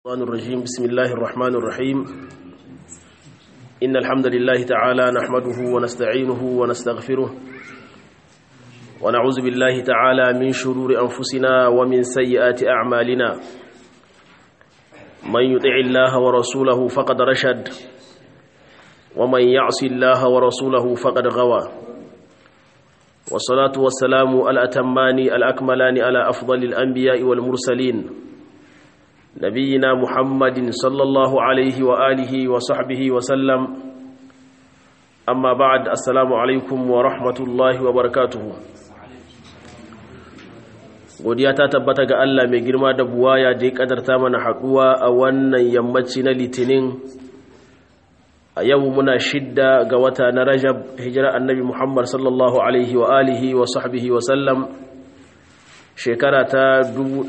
الرحمن الرجيم بسم الله الرحمن الرحيم إن الحمد لله تعالى نحمده ونستعينه ونستغفره ونعوذ بالله تعالى من شرور أنفسنا ومن سيئات أعمالنا من يطع الله ورسوله فقد رشد ومن يعص الله ورسوله فقد غوى والصلاة والسلام الأتمان الأكملان على أفضل الأنبياء والمرسلين نبينا محمد صلى الله عليه وآله وصحبه وسلم أما بعد السلام عليكم ورحمة الله وبركاته godiya ta tabbata ga Allah mai girma da buwaya da ya kadarta mana haɗuwa a wannan yammaci na litinin a yau muna shidda ga wata na rajab hijira annabi muhammad sallallahu alaihi wa alihi wa sahbihi wa sallam shekara ta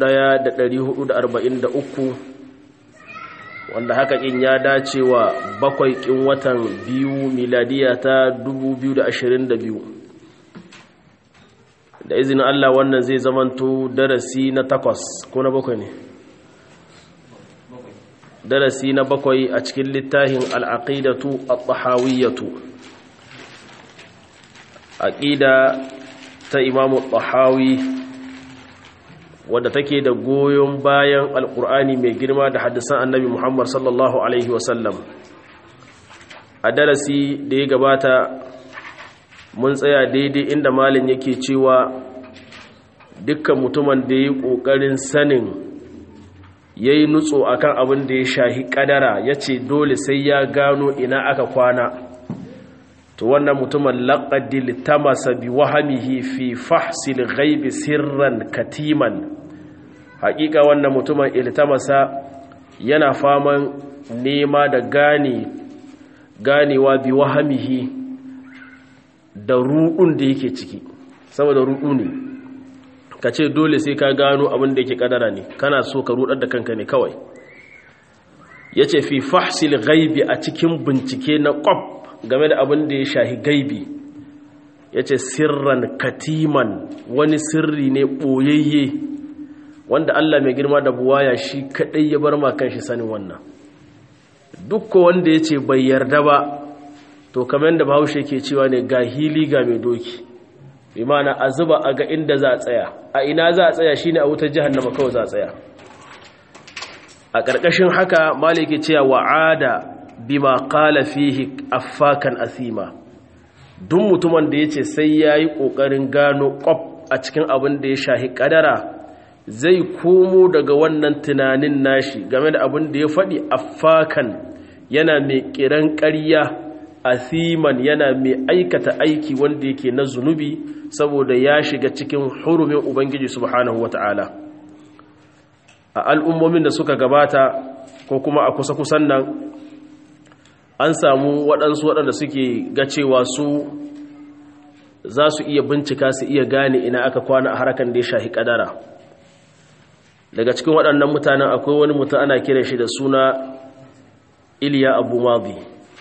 1443 wanda haka kin ya dace wa bakwai kin watan biyu miladiya ta 2022 da izinin Allah wannan zai zamanto darasi na takwas ko na bakwai ne darasi na bakwai a cikin littafin al'aqidatu at-tahawiyyatu aqida ta imamu tahawi wadda take da goyon bayan alkur'ani mai girma da hadisan annabi muhammad sallallahu alaihi wasallam a darasi da ya gabata mun tsaya daidai inda malin yake cewa dukkan mutumin da ya yi ƙoƙarin sanin ya yi nutso a kan abin da ya shahi ƙadara ya ce dole sai ya gano ina aka kwana to wannan mutumin laƙadil tamasa bi wahamihi fi fahsil ghaibi sirran katiman haƙiƙa wannan mutumin iltamasa yana faman nema da gane ganewa bi wahamihi da ruɗun da yake ciki saboda ruɗu ne ka ce dole sai ka gano abin da yake kadara ne kana so ka rudar da kanka ne kawai ya ce fi fahsil gaibi a cikin bincike na ƙwaf game da abin da ya shahi gaibi ya ce sirran katiman wani sirri ne ɓoyayye wanda Allah mai girma da buwaya shi kaɗai ya bar makan shi sanin wannan dukka wanda ya ce bai yarda ba to kamar da bahaushe ke cewa ne ga hili ga mai doki bi mana a zuba a ga inda za a tsaya a ina za a tsaya shine a wutar jahannama kawai za a tsaya a ƙarƙashin haka maliki cewa wa'ada bima qala fihi affakan asima duk mutumin da yace sai yayi kokarin gano ƙwaf a cikin abin da ya shahi kadara zai komo daga wannan tunanin nashi game da abin da ya faɗi affakan yana mai kiran ƙarya asiman yana mai aikata aiki wanda yake na zunubi saboda ya shiga cikin hurumin ubangiji subhanahu wata'ala a al'ummomin da suka gabata ko kuma a kusa-kusan nan an samu waɗansu waɗanda suke ga cewa su za su iya bincika su iya gane ina aka kwana a harkan da ya shahi ƙadara daga cikin waɗannan mutanen akwai wani mutum ana kiran shi da suna iliya abu mazi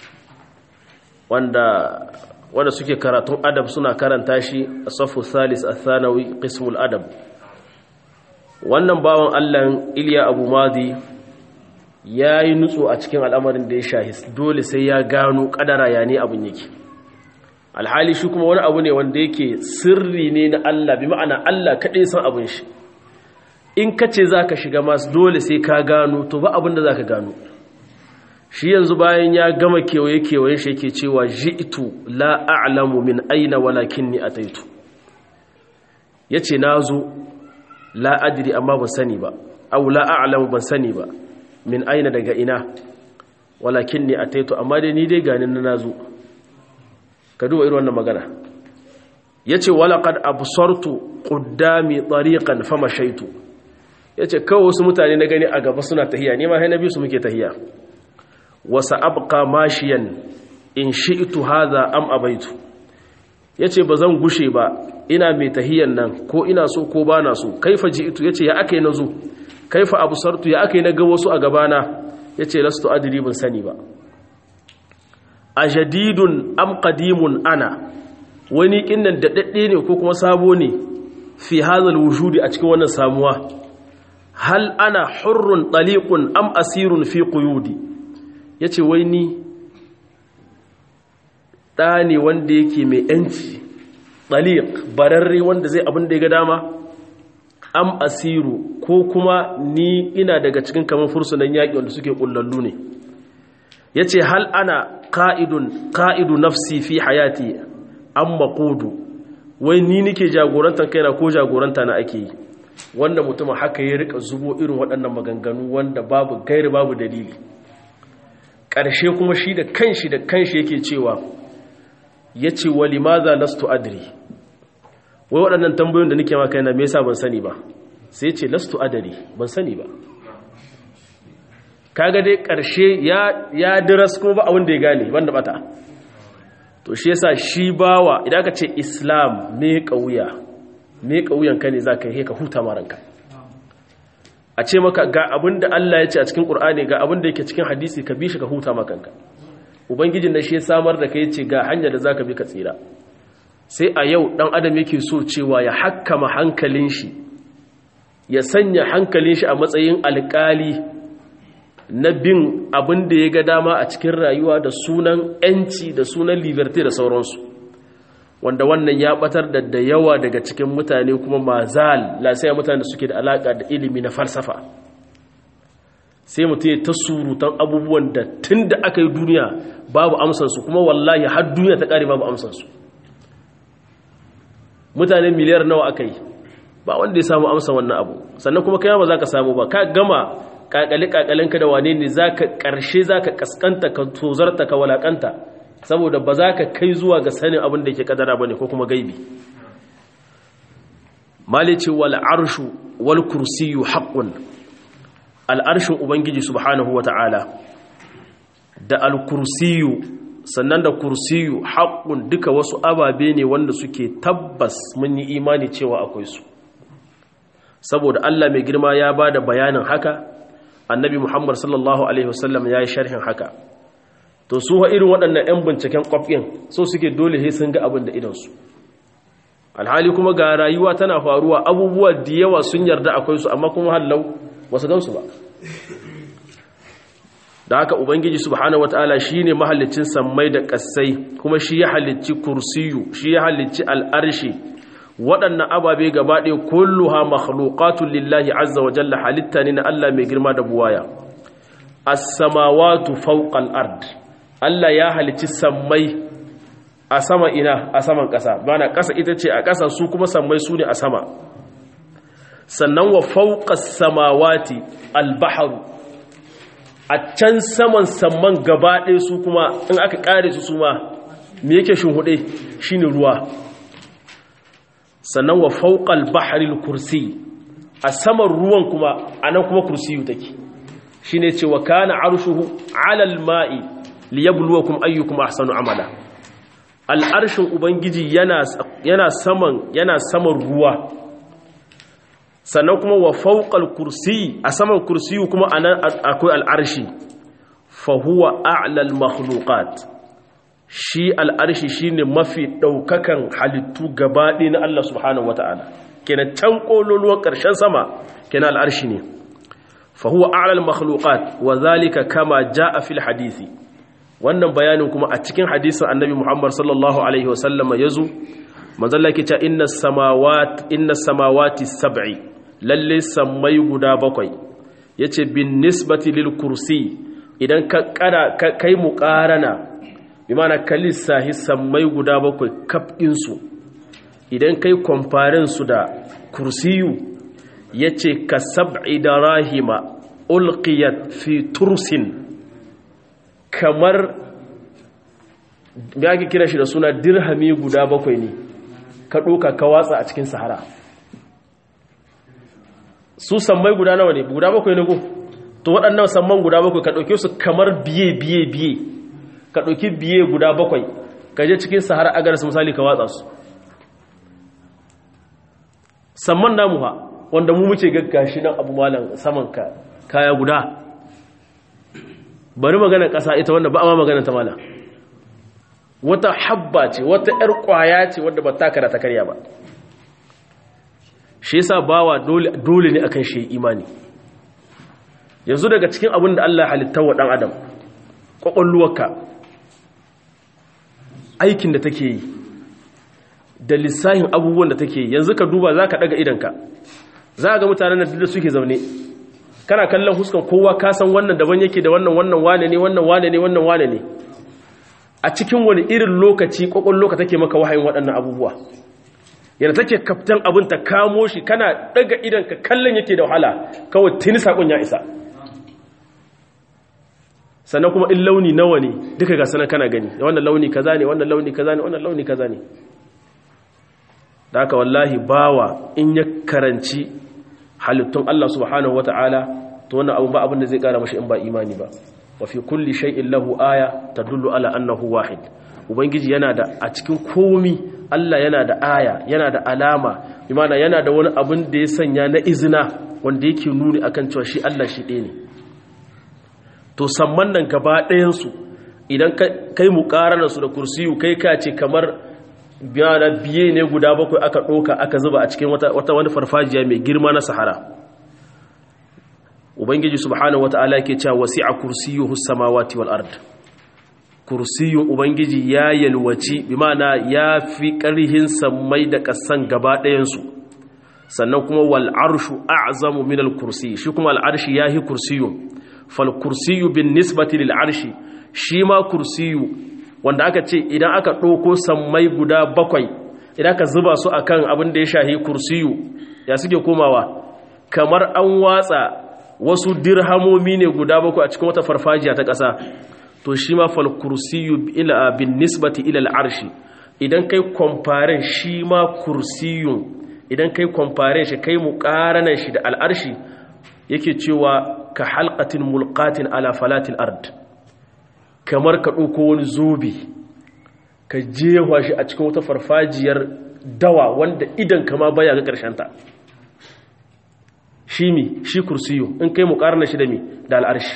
wanda wanda suke karatun adab suna karanta shi a safu salis a thanawi qismul adab wannan bawan allan iliya abu mazi ya yi nutso a cikin al'amarin da ya shahi dole sai ya gano kadara ya ne abin yake alhali shi kuma wani abu ne wanda yake sirri ne na allah bi ma'ana allah kaɗai san abin shi in ka ce za ka shiga masu dole sai ka gano to ba abin da za ka gano shi yanzu bayan ya gama kewaye-kewayen shi yake cewa ji'tu la a'lamu min aina walakinni ataitu yace nazo la adri amma ban sani ba aw la a'lamu ban sani ba min aina daga ina walakinni ataitu amma dai ni dai ganin na nazo ka duba irin wannan magana yace walaqad absartu qaddami tariqan famashaitu yace kawai wasu mutane na gani a gaba suna tahiya ni ma sai na bi su muke tahiya wasa abqa mashiyan in shi'tu hadha am abaitu yace bazan gushe ba ina mai tahiyan nan ko ina so ko bana so kaifa ji'tu yace ya akai nazo kaifa absartu ya akai naga wasu a gabana yace lastu adri ban sani ba ajadidun am qadimun ana wani kinnan dadadde ne ko kuma sabo ne fi hadha wujudi a cikin wannan samuwa hal ana hurrun ɗaliƙun am asirun fi ƙuyudi ya ce wai ni ɗa ne wanda yake mai ‘yanci ɗaliƙ bararre wanda zai abin da ya ga dama am asiru ko kuma ni ina daga cikin kamar fursunan yaƙi wanda suke ƙullallu ne ya ce hal ana ka'idu nafsi fi hayati an maƙudu wai ni nike jagorantar kaina ko jagoranta na ake yi wanda mutum haka ya rika zubo irin waɗannan maganganu wanda babu gairi babu dalili ƙarshe kuma shi da kanshi da kanshi yake cewa ya ce wa limaza lastu adri wai waɗannan tambayoyin da nike maka yana me yasa ban sani ba sai ce lastu adri ban sani ba kaga dai ƙarshe ya diras kuma ba abin da ya gane wanda bata to shi yasa shi bawa idan aka ce islam me kauya me kauyan ka ne zaka yi ka huta maranka a ce maka ga abin da Allah ya ce a cikin Qur'ani ga abin da yake cikin hadisi ka bi shi ka huta makanka ubangijin da shi ya samar da kai ce ga hanya da zaka bi ka tsira sai a yau dan adam yake so cewa ya hakkama hankalin shi ya sanya hankalin shi a matsayin alƙali na bin abin da ya ga dama a cikin rayuwa da sunan ‘yanci da sunan liberty da sauransu wanda wannan ya batar da da yawa daga cikin mutane kuma mazal lasaya mutane da suke da alaƙa da ilimi na falsafa sai mutum ya ta surutan abubuwan da tun da aka yi duniya babu amsansu kuma wallahi har duniya ta ƙare babu amsansu mutane miliyar nawa aka yi ba wanda ya samu amsa wannan abu sannan kuma kai ba za ka samu ba ka gama kakali-kakalinka da wane ne za ka ƙarshe za ka ƙasƙanta ka tozarta ka walaƙanta saboda ba za ka kai zuwa ga sanin abin da ke ƙadara ba ne ko kuma gaibi malice wal arshu wal kursiyu haƙƙun al'arshin ubangiji subhanahu wa ta'ala da al kursiyu sannan da kursiyu haƙƙun duka wasu ababe ne wanda suke tabbas mun yi imani cewa akwai su saboda Allah mai girma ya ba da bayanin haka annabi muhammad sallallahu alaihi wasallam ya yi sharhin haka to su wa irin waɗannan 'yan binciken ƙwafin so suke dole he sun ga abin da idansu alhali kuma ga rayuwa tana faruwa abubuwa da yawa sun yarda akwai su amma kuma hallau wasu gansu ba da haka ubangiji subhanahu wataala shine mahallicin sammai da ƙasai kuma shi ya halicci kursiyu shi ya halicci al'arshi waɗannan ababe gaba ɗaya kulluha makhluqatun lillahi azza wa jalla halitta ne na Allah mai girma da buwaya as-samawati fawqa al-ard Allah ya halicci sammai a sama ina a saman ƙasa bana ƙasa ita ce a ƙasa su kuma sammai su ne a sama sannan wa fawqa as-samawati al-bahru a can saman samman gaba ɗaya su kuma in aka ƙare su su ma me yake shinhuɗe shine ruwa sannan wa fauƙal baharil kursi a saman ruwan kuma a nan kuma kursiyu take shi ne ce wa kana arshuhu alal ma'i liyabluwakum ayyukum ahsanu amala al'arshin ubangiji yana saman yana saman ruwa sannan kuma wa fauƙal kursi a saman kursiyu kuma a nan akwai al'arshi fa huwa a'lal makhluqat shi al'arshi shi ne mafi ɗaukakan halittu gabaɗe na Allah subhanahu wa ta'ala kenan can ƙololuwan ƙarshen sama kenan al'arshi ne fahuwa alal makhluqat wa zalika kama ja a fil hadisi wannan bayanin kuma a cikin hadisin annabi muhammad sallallahu alaihi wasallama ya zo manzalla ke ce inna samawati sab'i lalle sammai guda bakwai ya ce bin nisbati lil kursi idan ka kai mu ƙarana bi mana kalisa sammai guda bakwai kafɗinsu idan kai kwamfarin su da kursiyu ya ce ka sab'i da rahima ulqiyat fi tursin kamar da ake kira shi da suna dirhami guda bakwai ne ka ɗoka ka watsa a cikin sahara su sammai guda nawa ne guda bakwai ne ko to waɗannan samman guda bakwai ka ɗauke su kamar biye biye biye ka ɗauki biye guda bakwai ka je cikin sahara agaris misali ka watsa su samman namu ha wanda mu muke gaggashi nan abu malam saman ka kaya guda bari magana ƙasa ita wanda ba a ma magana ta malam wata habba ce wata ‘yar ƙwaya ce wadda ba taka da ta karya ba shi yasa bawa dole ne akan shi imani yanzu daga cikin abin da Allah halitta wa ɗan adam ƙwaƙwalluwarka aikin da take yi da lissahin abubuwan da take yi yanzu ka duba za ka ɗaga idanka za ga mutanen da suke zaune kana kallon huskan kowa ka san wannan daban yake da wannan wannan wane ne wannan wane ne wannan wane ne a cikin wani irin lokaci ƙwaƙwallo take maka wahayin waɗannan abubuwa yana take kaftan abin ta kamo shi kana ɗaga idanka kallon yake da wahala kawai tuni saƙon ya isa sannan kuma in launi nawa ne duka ga sanar kana gani wannan launi kaza ne wannan launi kaza ne wannan launi kaza ne da haka wallahi bawa in ya karanci halittun Allah subhanahu wata'ala to wannan abu ba abin da zai kara mashi in ba imani ba wa fi kulli shay'in lahu aya tadullu ala annahu wahid ubangiji yana da a cikin komi Allah yana da aya yana da alama imana yana da wani abin da ya sanya na izina wanda yake nuni akan cewa shi Allah shi ɗaya ne to samman nan gaba ɗayansu idan kai mu su da kursiyu kai ka ce kamar biyana biye ne guda bakwai aka ɗoka aka zuba a cikin wata wani farfajiya mai girma na sahara ubangiji subhanahu wata'ala ke cewa wasi'a kursiyuhu samawati wal ard kursiyun ubangiji ya yalwaci bi ma'ana ya fi ƙarhin sammai da ƙasan gaba ɗayansu sannan kuma wal arshu a'zamu min al kursi shi kuma al arshi yahi kursiyun fal kursiyu bin nisbati lil arshi shi ma kursiyu wanda aka ce idan aka ɗauko sammai guda bakwai idan aka zuba su akan abin da ya shahi kursiyu ya suke komawa kamar an watsa wasu dirhamomi ne guda bakwai a cikin wata farfajiya ta ƙasa to shi ma fal kursiyu ila bin nisbati ila al'arshi idan kai kwamfaren shi ma kursiyun idan kai kwamfaren shi kai muƙaranan shi da al'arshi yake cewa ka halqatin mulqatin ala falatil ard kamar ka ɗauko wani zobe ka jewa shi a cikin wata farfajiyar dawa wanda idan kama baya ga ta. shi mi shi kursiyo in kai mu ƙarna shi da mi da al'arshi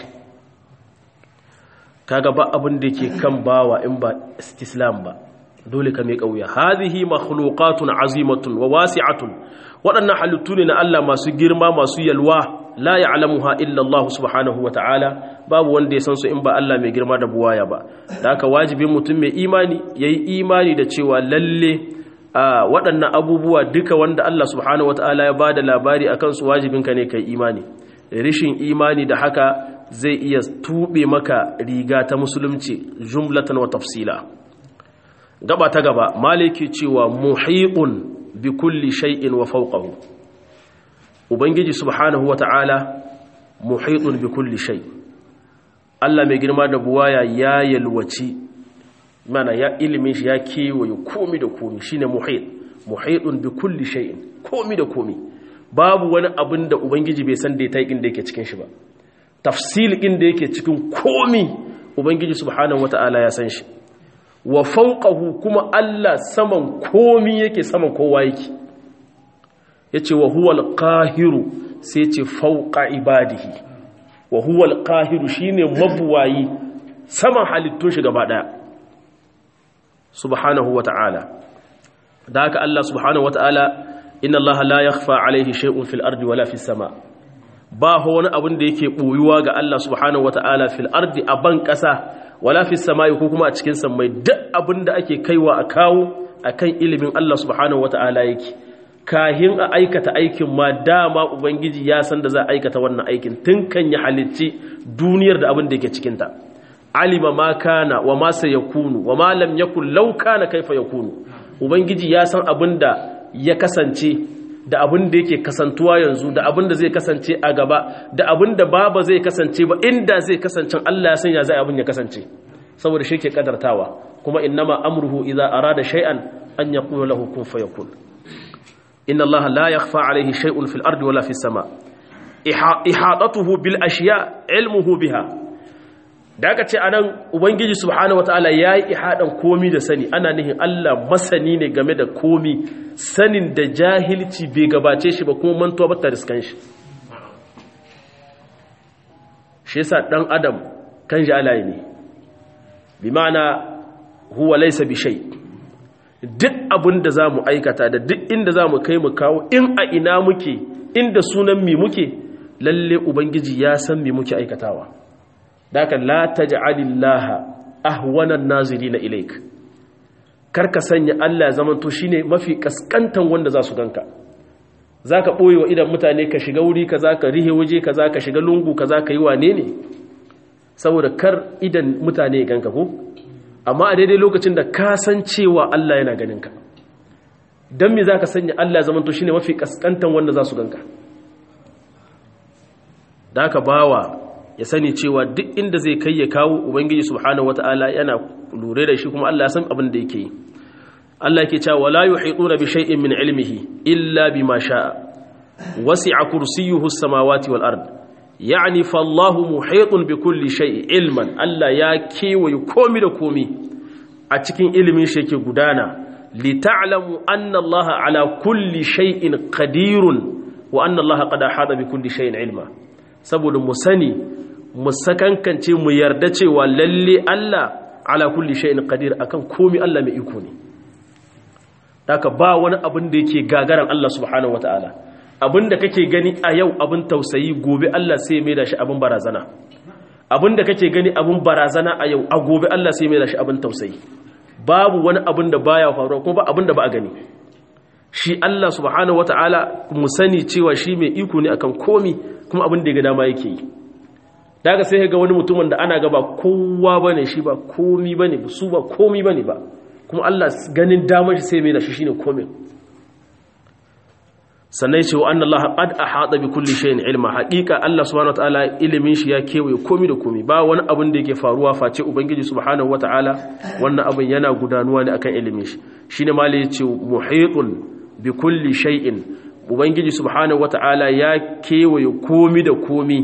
kaga ba abin da ke kan bawa in ba islam ba dole ka mai ƙauya hazihi makhluqatun azimatun wa wasi'atun waɗannan halittu ne na Allah masu girma masu yalwa la ya'lamuha illa Allah subhanahu wa ta'ala babu wanda ya san su in ba Allah mai girma da buwaya ba da haka wajibin mutum mai imani yayi imani da cewa lalle waɗannan abubuwa duka wanda Allah subhanahu wa ta'ala ya bada labari akan su wajibinka ne kai imani rishin imani da haka zai iya tube maka riga ta musulunci jumlatan wa tafsila gaba ta gaba maliki cewa muhiqun bi kulli shay'in wa fawqahu ubangiji subhanahu wata'ala muhitun bi kulli shay Allah mai girma da buwaya ya yalwaci mana ya ilimin shi ya kewaye komi da komi shine muhit muhitun bi kulli shay'in komi da komi babu wani abin da ubangiji bai san da tayin da yake cikin shi ba tafsil din da yake cikin komi ubangiji subhanahu wata'ala ya san shi wa fawqahu kuma Allah saman komi yake saman kowa yake ya ce wa huwal ƙahiru sai ce fauƙa ibadihi wa huwal ƙahiru shi ne mabuwayi saman halittun shi gaba ɗaya subhanahu wa ta'ala da haka Allah subhanahu wa ta'ala inna Allah la yakhfa alaihi shay'un fil ardi wala fis sama ba ho wani abin da yake boyuwa ga Allah subhanahu wa ta'ala fil ardi a ban ƙasa wala fis samai ko kuma a cikin sammai duk abin da ake kaiwa a kawo akan ilimin Allah subhanahu wa ta'ala yake kahin a aikata aikin ma dama ubangiji ya san da za a aikata wannan aikin tun kan ya halicci duniyar da abin da yake cikinta alima ma kana wa ma sayakunu wa ma lam yakun law kana kaifa yakunu ubangiji ya san abin da ya kasance da abin da yake kasantuwa yanzu da abin da zai kasance a gaba da abin da baba zai kasance ba inda zai kasance Allah ya san ya zai abin ya kasance saboda shi ke kadartawa kuma innama amruhu idza arada shay'an an yaqula lahu kun fayakun إن الله لا يخفى عليه شيء في الأرض ولا في السماء إحاطته بالأشياء علمه بها daga ce anan ubangiji subhanahu wataala yayi ihadan komi da sani ana nihin Allah masani ne game da komi sanin da jahilci bai gabace shi ba kuma mantuwa ba ta riskan shi shi yasa dan adam kan jalaye ne bi ma'ana huwa laysa bi shay' duk abin da za mu aikata da duk inda za mu kai mu kawo in a ina muke inda sunan mi muke lalle ubangiji ya san me muke aikatawa daka la taj'alillaha ahwanan nazirina ilaik karka sanya Allah zaman to shine mafi kaskantan wanda za su ganka zaka boye wa idan mutane ka shiga wuri kaza ka rihe waje kaza ka shiga lungu kaza ka yi wane ne saboda kar idan mutane ya ganka ko amma a daidai lokacin da ka san cewa Allah yana ganin ka dan me zaka sanya Allah zaman to shine mafi kaskantan wanda za su ganka da aka bawa ya sani cewa duk inda zai kai ya kawo ubangiji subhanahu wataala yana lura da shi kuma Allah ya san abin da yake yi Allah yake cewa wala yuhituna bi shay'in min ilmihi illa bima sha'a wasi'a kursiyyuhu as-samawati wal ard yani fallahu muhitun bi kulli shay'in ilman Allah ya kewaye komi da komi a cikin ilimin shi yake gudana li ta'lamu anna Allah ala kulli shay'in qadirun wa anna Allah qad ahata bi kulli shay'in ilma saboda mu sani mu sakankance mu yarda cewa lalle Allah ala kulli shay'in qadir akan komai Allah mai iko ne haka ba wani abin da yake gagaran Allah subhanahu wataala abin da kake gani a yau abin tausayi gobe Allah sai mai da shi abin barazana abin da kake gani abin barazana a yau a gobe Allah sai mai da shi abin tausayi babu wani abin da baya faruwa kuma ba abin da ba a gani shi Allah subhanahu wataala mu sani cewa shi mai iko ne akan komi kuma abin da ya ga dama yake yi daga sai ga wani mutumin da ana gaba kowa bane shi ba komi bane su ba komi bane ba kuma Allah ganin damar shi sai mai da shi shine komin sannan ce wa annallaha qad ahata bi kulli shay'in ilma haqiqa Allah subhanahu wataala ilimin shi ya kewaye komi da komi ba wani abin da yake faruwa face ubangiji subhanahu wataala wannan abin yana gudanuwa ne akan ilimin shi shine malai yace muhitun bi kulli shay'in ubangiji subhanahu wataala ya kewaye komi da komi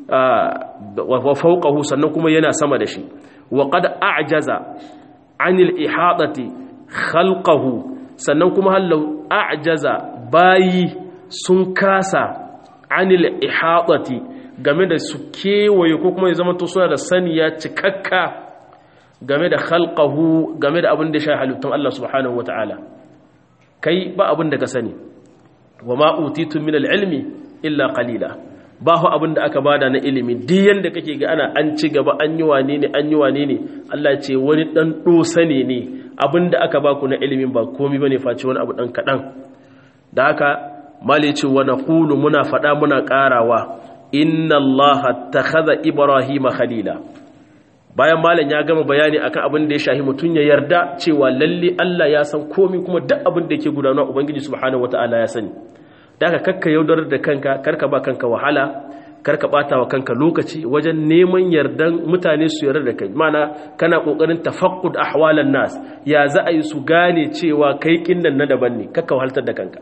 wa fawqahu sannan kuma yana sama da shi wa qad a'jaza anil ihadati khalqahu sannan kuma hallau a'jaza bayi sun kasa anil ihadati game da su kewaye ko kuma ya zama to suna da saniya cikakka game da khalqahu game da abin da shi halittun Allah subhanahu wataala kai ba abin da ka sani wa ma utitu min al-ilmi illa qalila ba hu abin da aka bada na ilimi duk yanda kake ga ana an ci gaba an yi wane ne an yi wane ne Allah ce wani dan dosa ne ne abin da aka baku na ilimin ba komai bane face wani abu dan kadan da haka mali ce wa naqulu muna fada muna karawa inna Allah takhadha ibrahima khalila bayan malam ya gama bayani akan abin da ya shahi mutun ya yarda cewa lalle Allah ya san komai kuma duk abin da yake gudanar ubangiji subhanahu wataala ya sani daga kakka yaudar da kanka karka ba kanka wahala karka bata wa kanka lokaci wajen neman yardan mutane su yarda da kai mana kana kokarin tafaqqud ahwalan nas ya za a yi su gane cewa kai kinnan na daban ne kakka wahaltar da kanka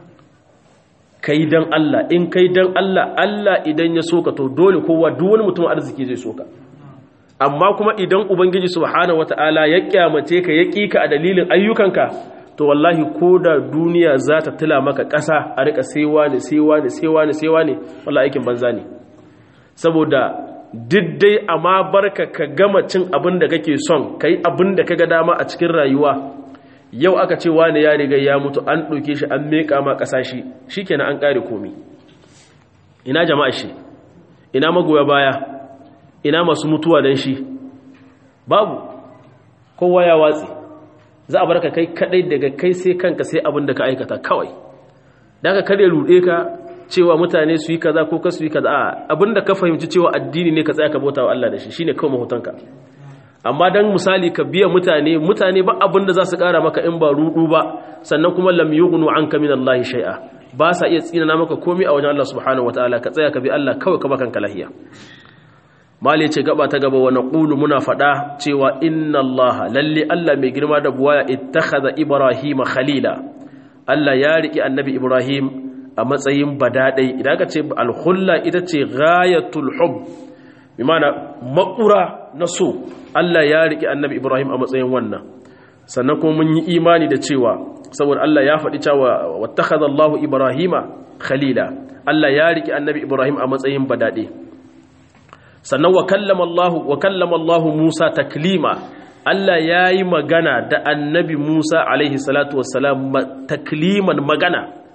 kai dan Allah in kai dan Allah Allah idan ya soka to dole kowa duk wani mutum arziki zai soka amma kuma idan ubangiji subhanahu wataala ya kyamace ka ya kika a dalilin ayyukanka to wallahi ko da duniya za ta tila maka ƙasa a rika sewa ne sewa ne sewa ne sewa ne wallahi aikin banza ne saboda diddai amma barka ka gama cin abin da kake son kai abin da kaga dama a cikin rayuwa yau aka ce wani ya riga ya mutu an ɗauke shi an meƙa ma ƙasa shi shikenan an ƙare komi ina jama'a shi ina magoya baya ina masu mutuwa dan shi babu kowa ya watsi za a barka kai kadai daga kai sai kanka sai abin da ka aikata kawai daga kare rude ka cewa mutane su yi kaza ko ka su yi kaza abin da ka fahimci cewa addini ne ka tsaya ka bauta wa Allah da shi shine kawai mahutanka amma dan misali ka biya mutane mutane ba abin da za su kara maka in ba rudu ba sannan kuma lam yughnu anka min Allah shay'a ba sa iya tsinana maka komai a wajen Allah subhanahu wataala ka tsaya ka bi Allah kawai ka baka kanka lahiya mali ce gaba ta gaba wa naqulu muna fada cewa inna Allah lalle Allah mai girma da buwaya ittakhadha ibrahima khalila Allah ya riki annabi ibrahim a matsayin badadai idan ka ce al-khulla ita ce ghayatul hub bi mana makura na so Allah ya riki annabi ibrahim a matsayin wannan sannan kuma mun yi imani da cewa saboda Allah ya faɗi cewa wattakhadha Allahu ibrahima khalila Allah ya riki annabi ibrahim a matsayin badade sannan wa kallama Allah wa kallama Allah Musa taklima Allah yayi magana da annabi Musa alaihi salatu wassalam takliman magana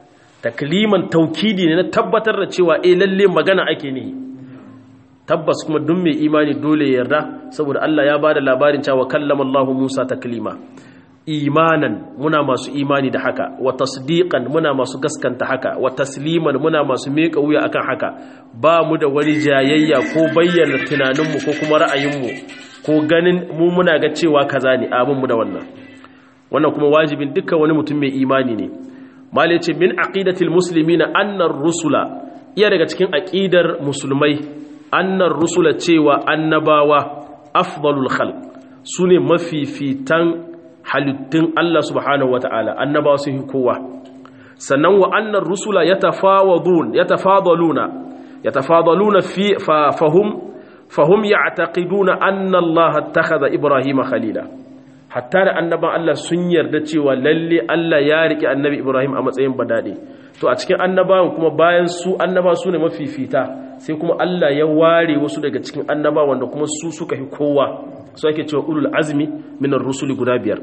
takliman taukidi ne na tabbatar da cewa eh lalle magana ake ne tabbas kuma duk mai imani dole ya yarda saboda Allah ya bada labarin cewa kallama Allah Musa taklima imanan muna masu imani da haka wa tasdiqan muna masu gaskanta haka wa tasliman muna masu meka wuya akan haka ba mu da wani jayayya ko bayyana tunaninmu ko kuma ra'ayinmu ko ganin mu muna ga cewa kaza ne abin mu da wannan wannan kuma wajibin dukkan wani mutum mai imani ne malai ce min aqidatil muslimina annar rusula iya daga cikin aqidar musulmai annar rusula cewa annabawa afdalul khalq sune mafifitan halittun Allah subhanahu wata'ala annabawa sun yi kowa sannan wa annar rusula yatafawadun yatafadaluna yatafadaluna fi fahum fahum ya'taqiduna anna Allah ittakhadha Ibrahim khalila hatta da annaban Allah sun yarda cewa lalle Allah ya rike annabi Ibrahim a matsayin badade to a cikin annabawan kuma bayan su annaba su ne mafifita sai kuma Allah ya ware wasu daga cikin annaba wanda kuma su suka fi kowa su ake cewa ulul azmi minar rusuli guda biyar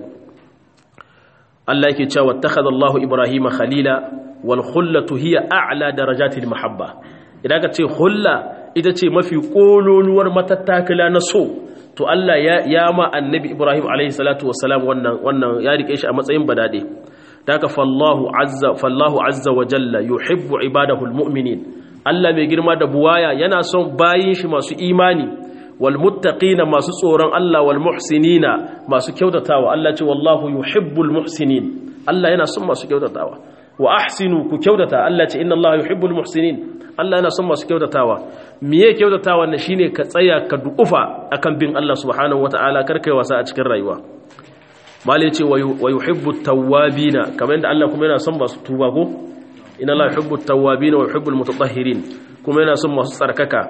Allah yake cewa takhadha Allahu Ibrahim khalila wal khullatu hiya a'la darajatil mahabba idan ka ce hulla ita ce mafi kololuwar matattakala na so to Allah ya ya ma annabi Ibrahim alaihi salatu wassalam wannan wannan ya rike shi a matsayin badade daga fallahu azza fallahu azza wa jalla yuhibbu ibadahu almu'minin Allah mai girma da buwaya yana son bayin shi masu imani wal muttaqina masu tsoron Allah wal muhsinina masu kyautatawa Allah ce wallahu yuhibbul muhsinin Allah yana son masu kyautatawa wa ahsinu ku kyautata Allah ce inna Allah yuhibbul muhsinin Allah yana son masu kyautatawa miye kyautatawa ne shine ka tsaya ka dukufa akan bin Allah subhanahu wataala kar kai wasa a cikin rayuwa malai ce wa yuhibbu tawwabina kamar yadda Allah kuma yana son masu tuba ko inna Allah yuhibbu tawwabina wa yuhibbul mutatahhirin kuma yana son masu tsarkaka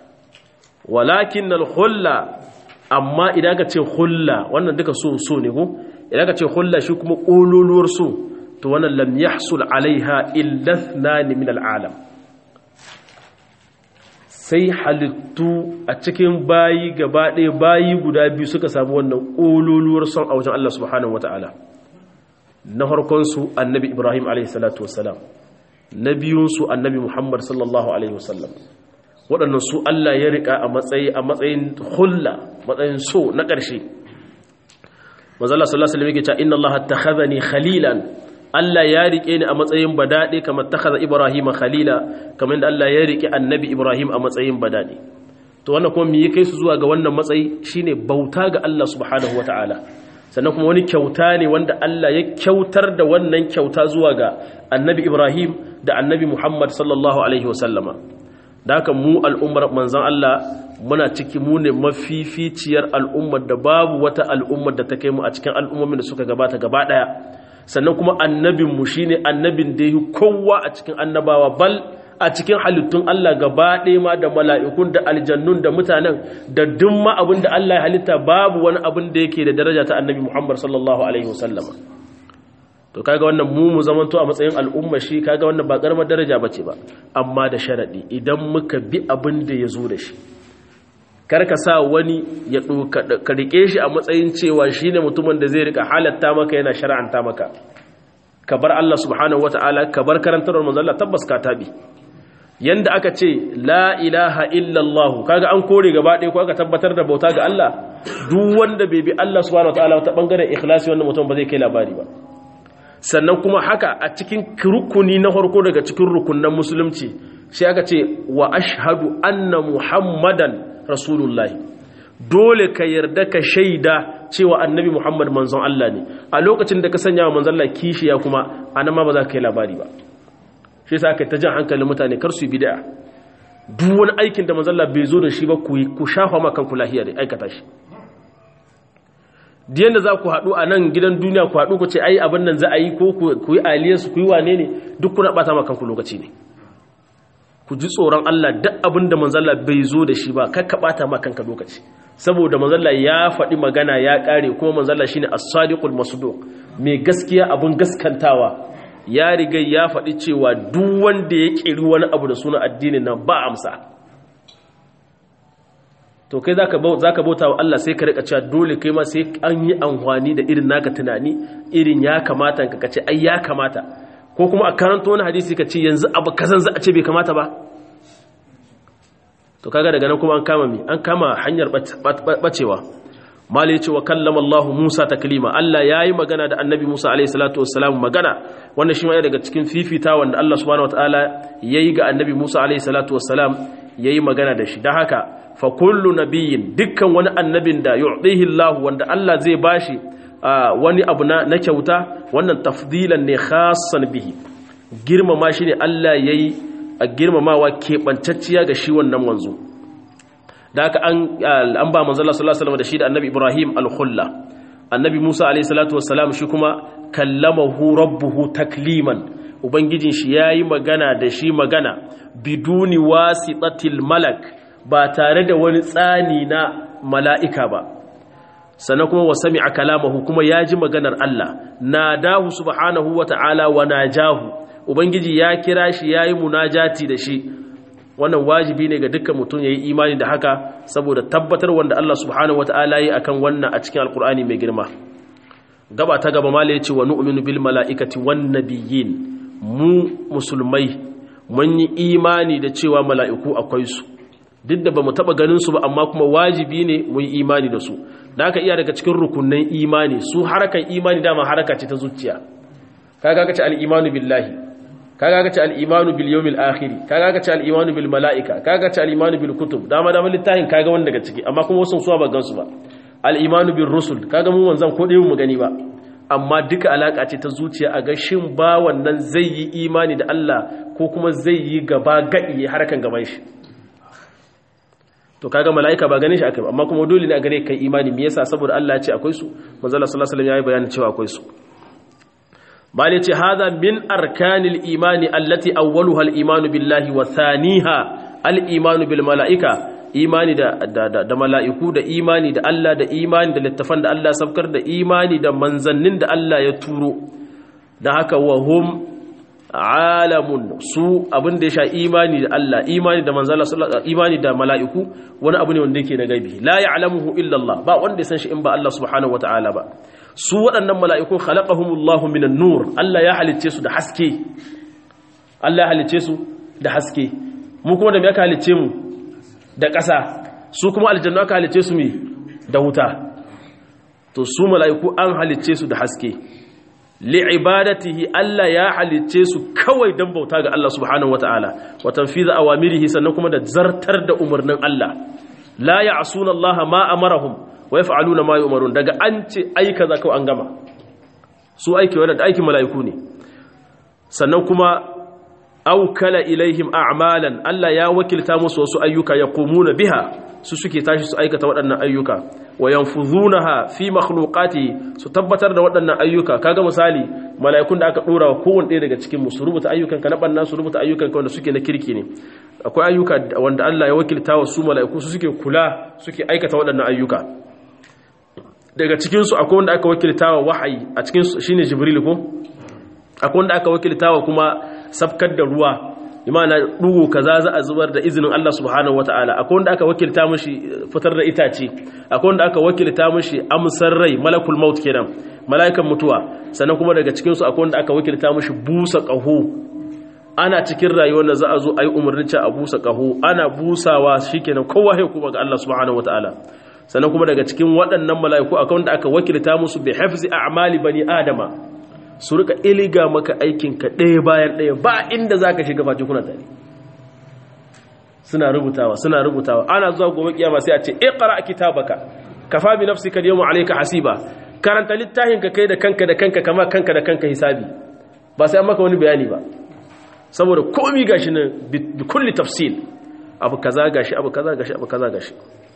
walakin al-khulla amma idan ka ce khulla wannan duka so so ne ko idan ka ce khulla shi kuma kololuwar so to wannan lam yahsul alaiha illa ithnan min al-alam sai halittu a cikin bayi gaba ɗaya bayi guda biyu suka samu wannan kololuwar son a wajen Allah subhanahu wataala na harkonsu annabi ibrahim alaihi salatu wassalam na biyunsu annabi muhammad sallallahu alaihi wasallam waɗannan su Allah ya riƙa a matsayi a matsayin hulla matsayin so na ƙarshe manzala sallallahu alaihi wasallam yake cewa inna Allah takhadhani khalilan Allah ya riƙe ni a matsayin badade kamar takhadha Ibrahim khalila kamar da Allah ya riƙe annabi Ibrahim a matsayin badade to wannan kuma me yake su zuwa ga wannan matsayi shine bauta ga Allah subhanahu wataala sannan kuma wani kyauta ne wanda Allah ya kyautar da wannan kyauta zuwa ga annabi Ibrahim da annabi Muhammad sallallahu alaihi wasallama da haka mu al'ummar manzan Allah muna ciki mu ne mafificiyar al'ummar da babu wata al'ummar da ta kai mu a cikin al'ummomin da suka gabata gaba ɗaya sannan kuma annabinmu shi ne annabin da yi kowa a cikin annabawa bal a cikin halittun Allah gaba ɗaya ma da mala'ikun da aljannun da mutanen da dumma abin da Allah ya halitta babu wani abin da yake da daraja ta annabi Muhammad sallallahu alaihi wasallama to kaga wannan mu mu zamanto a matsayin al'umma shi kaga wannan ba karamar daraja bace ba amma da sharadi idan muka bi abin da ya zo da shi kar ka sa wani ya ka rike shi a matsayin cewa shine mutumin da zai rika halatta maka yana shar'anta maka ka bar Allah subhanahu wataala ka bar karantarwar manzo Allah tabbas ka tabi yanda aka ce la ilaha illallah kaga an kore gaba ɗaya ko aka tabbatar da bauta ga Allah duk wanda bai bi Allah subhanahu wataala ta bangaren ikhlasi wannan mutum ba zai kai labari ba sannan kuma haka a cikin rukuni na farko daga cikin rukunan musulunci sai aka ce wa ashhadu anna muhammadan rasulullahi dole ka yarda ka shaida cewa annabi muhammad manzon Allah ne a lokacin da ka sanya wa manzon Allah kishiya kuma anan ma ba za ka kai labari ba shi yasa aka ta jan hankalin mutane kar su yi bid'a duk wani aikin da manzon Allah bai zo da shi ba ku ku shafa ma kanku lahiya da aikata shi diyan da za ku haɗu a nan gidan duniya ku haɗu ku ce ai abin nan za a yi ko ku yi aliyarsu ku yi wane ne duk kuna ɓata ma kanku lokaci ne ku ji tsoron Allah duk abin da manzalla bai zo da shi ba kakka ɓata ma kanka lokaci saboda manzalla ya faɗi magana ya ƙare kuma manzalla shine as-sadiqul masduq mai gaskiya abin gaskantawa ya riga ya faɗi cewa duk wanda ya ƙiri wani abu da suna addinin nan ba amsa to kai zaka zaka bauta wa Allah sai ka rika cewa dole kai ma sai an yi amfani da irin naka tunani irin ya kamata ka kace ai ya kamata ko kuma a karanto wani hadisi ka ce yanzu abu kazan za a ce bai kamata ba to kaga daga nan kuma an kama mi an kama hanyar bacewa mali ya ce wa kallama Allah Musa taklima Allah yayi magana da Annabi Musa alaihi salatu wassalam magana wannan shi ma daga cikin fifita wanda Allah subhanahu wataala yayi ga Annabi Musa alaihi salatu wassalam yayi magana da shi dan haka fa kullu nabiyyin dukkan wani annabin da yu'tihi Allah wanda Allah zai bashi wani abu na kyauta wannan tafdilan ne khassan bihi girmama shi ne Allah yayi a girmamawa keɓantacciya ga shi wannan manzo da haka an ba manzala sallallahu alaihi da shi da annabi ibrahim al-khulla annabi musa alaihi salatu wassalam shi kuma kallamahu rabbuhu takliman ubangijin shi yayi magana da shi magana biduni wasitatil malak ba tare da wani tsani na mala'ika ba sannan kuma wa sami'a kalamahu kuma ya ji maganar Allah nadahu subhanahu wa ta'ala wa najahu ubangiji ya kira shi yayi munajati da shi wannan wajibi ne ga dukkan mutum yayi imani da haka saboda tabbatar wanda Allah subhanahu wataala yi akan wannan a cikin alkur'ani mai girma gaba ta gaba mala yace wa nu'minu bil mala'ikati wan nabiyyin mu musulmai mun yi imani da cewa mala'iku akwai su duk da bamu taba ganin su ba amma kuma wajibi ne mu yi imani da su da haka iya daga cikin rukunnan imani su harakan imani dama haraka ce ta zuciya kaga kace al-imanu billahi kaga kace al-imanu bil yawmil akhir kaga kace al-imanu bil malaika kaga kace al-imanu bil kutub dama dama littafin kaga wanda daga ciki amma kuma wasu suwa ba gansu ba al-imanu bir rusul kaga mu wanzan ko dai mu gani ba amma duka alaka ce ta zuciya a ga shin ba wannan zai yi imani da Allah ko kuma zai yi gaba gadi harkan gaban shi to kaga malaika ba ganin shi akai amma kuma dole ne a gare kai imani me yasa saboda Allah ya ce akwai su manzo Allah sallallahu alaihi wasallam yayi bayanin cewa akwai su bale ce hada min arkanil imani allati awwaluha al-imanu billahi wa thaniha al-imanu bil malaika imani da da, da mala'iku da imani da Allah da imani da littafan da Allah sabkar da imani da manzannin da Allah ya turo da haka wa hum alamun su abin da ya sha imani da Allah imani da manzala imani da mala'iku wani abu ne wanda yake na gaibi la ya'lamuhu illa Allah ba wanda ya san shi in ba Allah subhanahu wata'ala ba su waɗannan mala'ikun khalaqahumullahu minan nur Allah ya halicce su da haske Allah ya halicce su da haske mu kuma da me aka halicce mu da ƙasa su kuma aljanna aka halicce su me da wuta to su mala'iku an halicce su da haske li'ibadatihi Allah ya halicce su kawai dan bauta ga Allah subhanahu wata'ala wa tanfiza awamirihi sannan kuma da zartar da umarnin Allah la ya'suna Allah ma amarahum wa yaf'aluna ma yu'marun daga an ce ai kaza kawai an gama su aiki wanda aikin mala'iku ne sannan kuma aukala ilaihim a'malan Allah ya wakilta musu wasu ayyuka yaqumuna biha su suke tashi su aikata waɗannan ayyuka wa yanfuzunaha fi makhluqati su tabbatar da waɗannan ayyuka kaga misali mala'ikun da aka dora wa kowanne ɗaya daga cikin mu su rubuta ayyukan ka na banna su rubuta ayyukan ka wanda suke na kirki ne akwai ayyuka wanda Allah ya wakilta wa su mala'iku su suke kula suke aikata waɗannan ayyuka daga cikin su akwai wanda aka wakilta wa wahayi a cikin su shine jibril ko akwai wanda aka wakilta wa kuma sabkar da ruwa imana dugu kaza za a zubar da izinin Allah subhanahu wataala akwai wanda aka wakilta mishi fitar da itace akwai wanda aka wakilta mishi amsar rai malakul maut kenan malaikan mutuwa sannan kuma daga cikin su akwai wanda aka wakilta mishi busa qahu ana cikin rayuwar da za a zo ayi umarnin a busa qahu ana busawa shikenan kowa sai kuma ga Allah subhanahu wataala sannan kuma daga cikin waɗannan mala'iku akwai wanda aka wakilta musu bi hafzi a'mali bani adama su rika iliga maka aikinka ɗaya bayan ɗaya ba inda za ka shiga face kuna tare suna rubutawa suna rubutawa ana zuwa gobe kiyama sai a ce iqra kitabaka kafa bi nafsika al-yawma alayka hasiba karanta littafin ka kai da kanka da kanka kama kanka da kanka hisabi ba sai an maka wani bayani ba saboda komai gashi nan bi kulli tafsil abu kaza gashi abu kaza gashi abu kaza gashi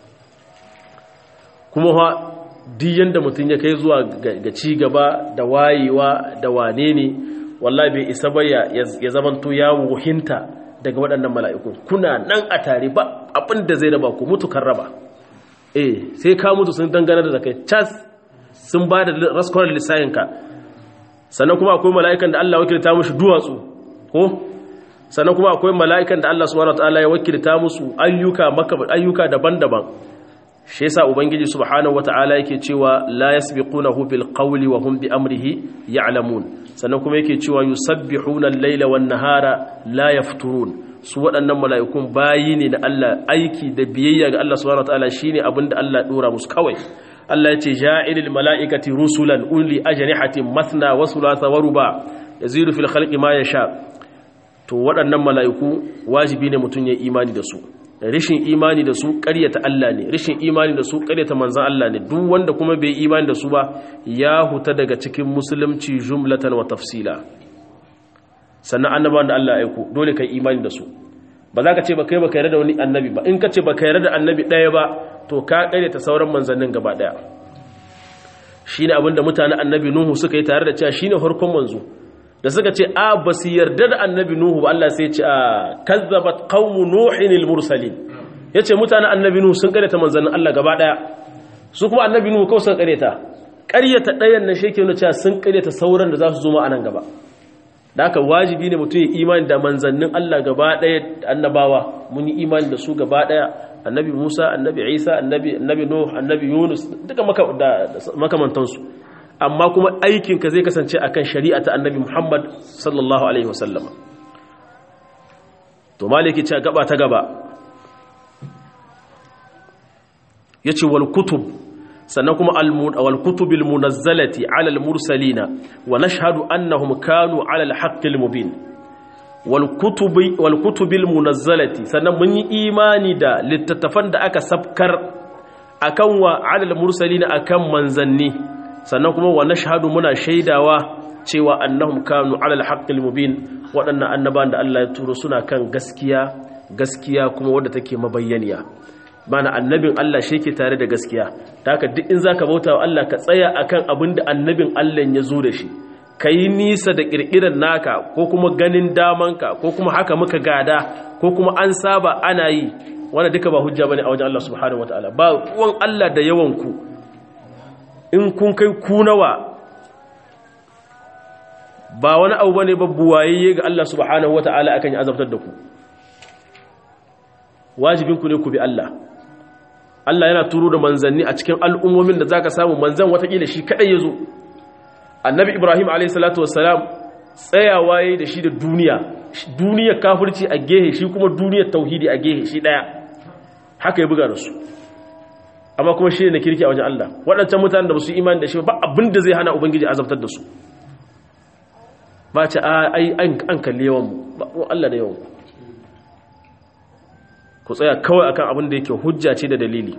kuma ha duk yanda mutum ya kai zuwa ga ci gaba da wayewa da wane ne wallahi bai isa ba ya zamanto ya wuhinta daga waɗannan mala'ikun kuna nan a tare ba abin da zai raba ku mutu kan raba eh sai ka mutu sun dangane da kai cas sun ba da raskwarar lissayinka sannan kuma akwai mala'ikan da Allah wakilta mushi duwatsu ko sannan kuma akwai mala'ikan da Allah subhanahu wataala ya wakilta musu ayyuka ayyuka daban-daban shi yasa ubangiji subhanahu wata'ala yake cewa la yasbiqunahu bil qawli wa hum bi amrihi ya'lamun sannan kuma yake cewa yusabbihuna al-laila wan-nahara la yafturun su waɗannan mala'ikun bayi ne na Allah aiki da biyayya ga Allah subhanahu wataala shine abinda Allah dora musu kawai Allah ya ce ja'ilil mala'ikati rusulan uli ajnihatin mathna wa thulatha wa ruba yazidu fil khalqi ma yasha to waɗannan mala'iku wajibi ne mutun ya imani da su rishin imani da su ƙaryata Allah ne rishin imani da su ƙaryata manzan Allah ne duk wanda kuma bai imani da su ba ya huta daga cikin musulunci jumlatan wa tafsila sannan annabawan da Allah aiko dole kai imani da su ba za ka ce ba kai ba kai da wani annabi ba in ka ce ba kai da annabi ɗaya ba to ka ƙaryata sauran manzannin gaba ɗaya shine abin da mutanen annabi Nuhu suka yi tare da cewa shine farkon manzo da suka ce a ba su yarda da annabi nuhu ba Allah sai ce a kazzabat qaumu nuhin al-mursalin yace mutanen annabi nuhu sun kareta manzannin Allah gaba daya su kuma annabi nuhu kawai sun kareta ƙaryata ɗayan na sheke nuna cewa sun ƙaryata sauran da za su zo ma anan gaba da haka wajibi ne mutum ya imani da manzannin Allah gaba ɗaya annabawa mun yi imani da su gaba ɗaya annabi Musa annabi Isa annabi annabi Nuh annabi Yunus duka makamantansu amma kuma aikinka zai kasance akan shari'a ta annabi Muhammad sallallahu alaihi wasallam to maliki ce gaba ta gaba yace wal kutub sannan kuma wal kutubil munazzalati ala al mursalina wa nashhadu annahum kanu ala al haqqil mubin wal kutubi wal kutubil munazzalati sannan mun yi imani da littattafan da aka sabkar akan wa ala al mursalina akan manzanni sannan kuma wa nashhadu muna shaidawa cewa annahum kanu ala al-haqqil mubin waɗannan annaban da Allah ya turo suna kan gaskiya gaskiya kuma wadda take mabayyaniya bana annabin Allah shi ke tare da gaskiya ta haka duk in zaka bauta wa Allah ka tsaya akan abin da annabin Allah ya zo da shi yi nisa da kirkirar naka ko kuma ganin damanka ko kuma haka muka gada ko kuma an saba ana yi wanda duka ba hujja bane a wajen Allah subhanahu wataala ba ruwan Allah da yawan ku in kun kai ku nawa ba wani abu bane ba buwaye ga Allah subhanahu wata'ala akan ya azabtar da ku wajibin ku ne ku bi Allah Allah yana turo da manzanni a cikin al'ummomin da zaka samu manzan watakila shi kadai yazo annabi Ibrahim alayhi salatu wassalam tsayawa yayi da shi da duniya duniyar kafirci a gehe shi kuma duniyar tauhidi a gehe shi daya haka ya buga da su amma kuma shi ne na kirki a wajen Allah waɗancan mutanen da ba su imani da shi ba abin da zai hana ubangiji azabtar da su ba ce ai an kalli yawan mu ba Allah da yawan ku tsaya kawai akan abin da yake hujja ce da dalili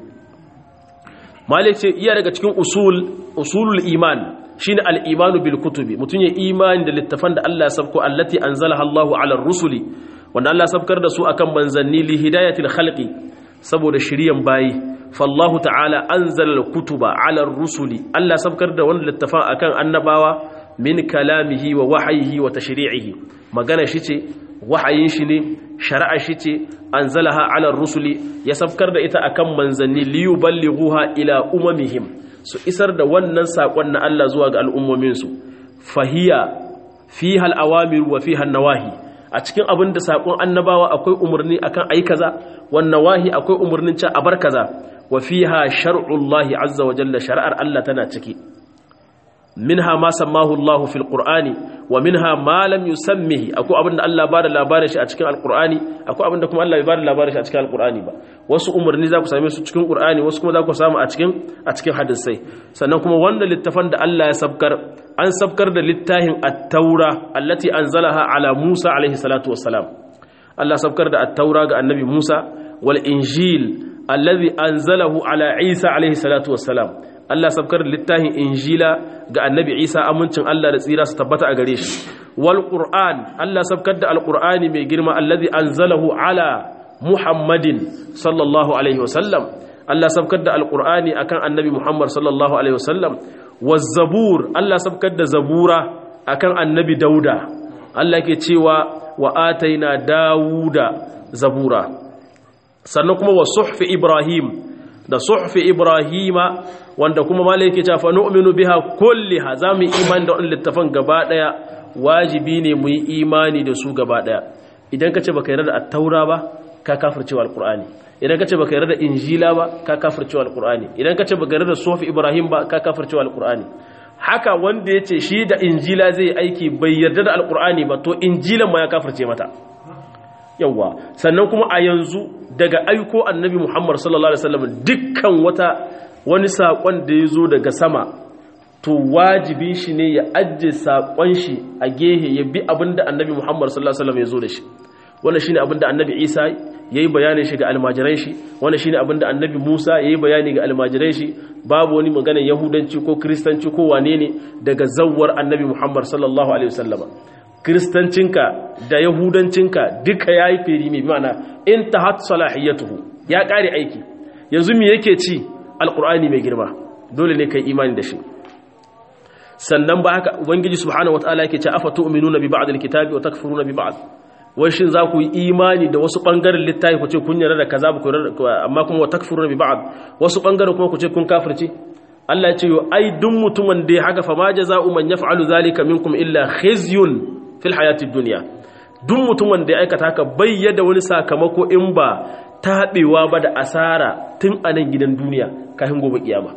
malik ce iya daga cikin usul usulul iman shine al-imanu bil kutubi mutun ya imani da littafan da Allah ya sabko allati anzalaha Allahu ala rusuli wanda Allah ya sabkar da su akan manzanni li hidayatil khalqi saboda shiriyan bayi fallahu ta'ala anzala al-kutuba ala rusuli Allah sabkar da wannan littafan akan annabawa min kalamihi wa wahyihi wa tashri'ihi magana shi ce wahayin shi ne shari'a shi ce anzalaha ala rusuli ya sabkar da ita akan manzanni li yuballighuha ila umamihim su isar da wannan sakon na Allah zuwa ga al'ummomin su fahiya fiha al-awamir wa fiha an-nawahi a cikin abin da sakon annabawa akwai umarni akan ayi kaza wan nawahi akwai umarnin cewa a bar kaza wa fiha shar'ullahi azza wa jalla shari'ar Allah tana ciki minha ma sammahu Allah fil Qur'ani wa minha ma lam yusammihi akwai abinda Allah bada labarin shi a cikin Al-Qur'ani akwai abinda kuma Allah bai bada labarin shi a cikin Al-Qur'ani ba wasu umarni za ku same su cikin Qur'ani wasu kuma za ku samu a cikin a cikin hadisai sannan kuma wannan littafan da Allah ya sabkar an sabkar da littafin At-Taura allati anzalaha ala Musa alaihi salatu wassalam Allah sabkar da At-Taura ga Annabi Musa wal Injil alladhi anzalahu ala Isa alaihi salatu wassalam Allah sabkar littafin injila ga annabi Isa amincin Allah da tsira su tabbata a gare shi wal qur'an Allah sabkar da alqur'ani mai girma allazi anzalahu ala muhammadin sallallahu alaihi wasallam Allah sabkar da alqur'ani akan annabi Muhammad sallallahu alaihi wasallam waz zabur Allah sabkar da zabura akan annabi dauda Allah ke cewa wa ataina dauda zabura sannan kuma wa suhfi ibrahim da suhfi ibrahima wanda kuma malaike ta fa nu'minu biha kulliha zamu imani da wannan littafan gaba daya wajibi ne mu yi imani da su gaba daya idan kace baka yarda da at-taura ba ka kafirce wa al-qur'ani idan kace baka yarda da injila ba ka kafirce wa al-qur'ani idan kace baka yarda da suhfi ibrahim ba ka kafirce wa al-qur'ani haka wanda ya ce shi da injila zai aiki bai yarda da alkur'ani ba to injilan ma ya kafirce mata yawwa sannan kuma a yanzu daga aiko annabi muhammad sallallahu alaihi wasallam dukkan wata wani saƙon da ya zo daga sama to wajibi shi ne ya ajiye saƙon shi a gehe ya bi abinda annabi muhammad sallallahu alaihi wasallam ya zo da shi wannan shine abinda annabi isa yayi bayanin shi ga almajiran shi wannan shine abinda annabi musa yayi bayani ga almajiran shi babu wani maganar yahudanci ko kristanci ko wane ne daga zawwar annabi muhammad sallallahu alaihi wasallama kristancinka da yahudancinka duka yayi feri mai ma'ana intahat salahiyatuhu ya kare aiki yanzu me yake ci alqur'ani mai girma dole ne kai imani da shi sannan ba haka ubangiji subhanahu wataala yake ce afa tu'minuna bi ba'd alkitabi wa takfuruna bi ba'd wai shin za ku yi imani da wasu bangaren littafi ku ce kun yarda da kaza ku amma kuma wa takfuruna bi ba'd wasu bangaren kuma ku ce kun kafirce Allah ya ce yo ai duk mutumin da ya haka fa ma jaza'u man yaf'alu zalika minkum illa khizyun fil hayati dunya duk mutumin da ya aikata haka bayyana wani sakamako in ba tabewa ba da asara tun a nan gidan duniya kafin gobe kiyama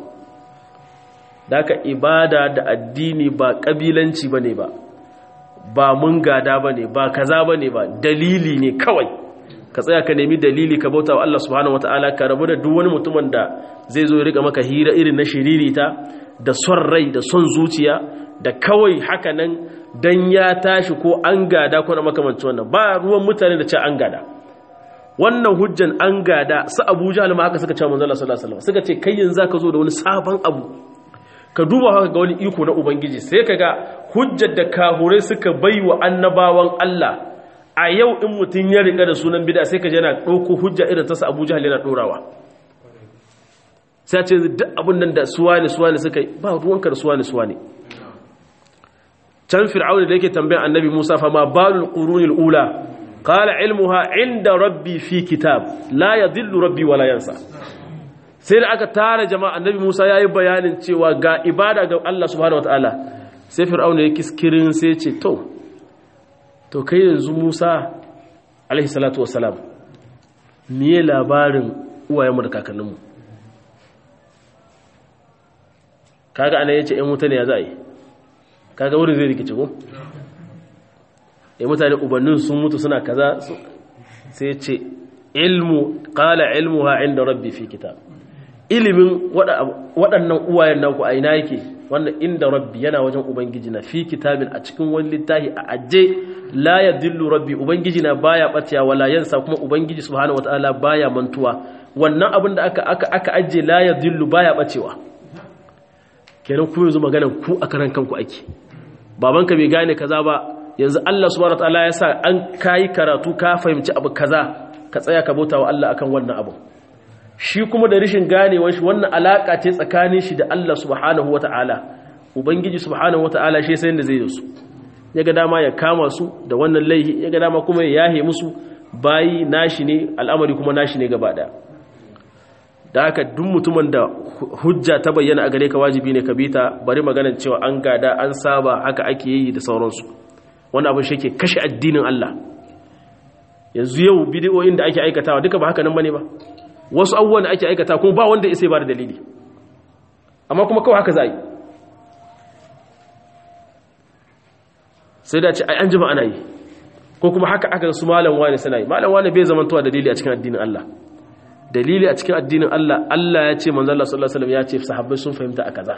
daka ibada da addini ba kabilanci bane ba ba mun gada bane ba kaza bane ba dalili ne kawai ka tsaya ka nemi dalili ka bauta wa Allah subhanahu wataala ka rabu da duk wani mutumin da zai zo ya rika maka hira irin na shiririta da son rai da son zuciya da kawai haka nan dan ya tashi ko an gada ko na makamancin wannan ba ruwan mutane da ce an gada wannan hujjan an gada su Abu Jahl ma haka suka ce manzo Allah sallallahu alaihi wasallam suka ce kai yanzu zaka zo da wani sabon abu ka duba haka ga wani iko na ubangiji sai ka ga hujjar da kahurai suka bai wa annabawan Allah a yau in mutum ya riga da sunan bida sai ka yana ɗauko hujja irin tasa abu jihar yana ɗorawa sai ce duk abin nan da suwa ne suwa ne suka yi ba ruwanka da suwa ne suwa ne can fir'auni da yake tambayan annabi musa fa ma balul qurunil ula qala ilmuha inda rabbi fi kitab la yadhillu rabbi wala yansa sai da aka tara jama'a annabi Musa ya yi bayanin cewa ga ibada ga Allah subhanahu wataala sai fir'auna ya kiskirin sai ce to to kai yanzu Musa alaihi salatu wassalam miye labarin uwayenmu da kakanninmu kaga anan yace ɗan mutane ya za a yi kaga wurin zai rikice ko ya mutane ubannin sun mutu suna kaza sai ce ilmu qala ilmuha inda rabbi fi kitab ilimin waɗannan uwayen naku a ina yake wannan inda rabbi yana wajen ubangiji na fi kitabin a cikin wani littafi a aje la ya dillu rabbi ubangiji na baya ɓacewa wala yansa kuma ubangiji subhanahu wataala baya mantuwa wannan abin da aka aka aka aje la ya dillu baya ɓacewa kenan ku yanzu maganar ku a karan kanku ake babanka bai gane kaza ba yanzu Allah subhanahu wataala ya sa an kai karatu ka fahimci abu kaza ka tsaya ka bauta wa Allah akan wannan abu shi kuma da rishin ganewar shi wannan alaka ce tsakanin shi da Allah subhanahu wata'ala ubangiji subhanahu wata'ala shi sai da zai da su ya ga dama ya kama su da wannan laihi ya ga dama kuma ya yahe musu bayi nashi ne al'amari kuma nashi ne gaba daya da haka duk mutumin da hujja ta bayyana a gare ka wajibi ne ka bi ta bari maganar cewa an gada an saba haka ake yi da sauransu wannan abin shi ke kashe addinin Allah yanzu yau bidiyoyin da ake aikatawa duka ba haka nan bane ba wasu abubuwan da ake aikata kuma ba wanda ya sai ba da dalili amma kuma kawai haka za a yi sai da ce ai an jima ana yi ko kuma haka aka su malam wani suna yi malam wani bai zamantowa dalili a cikin addinin Allah dalili a cikin addinin Allah Allah ya ce manzo Allah sallallahu alaihi wasallam ya ce sahabbai sun fahimta a kaza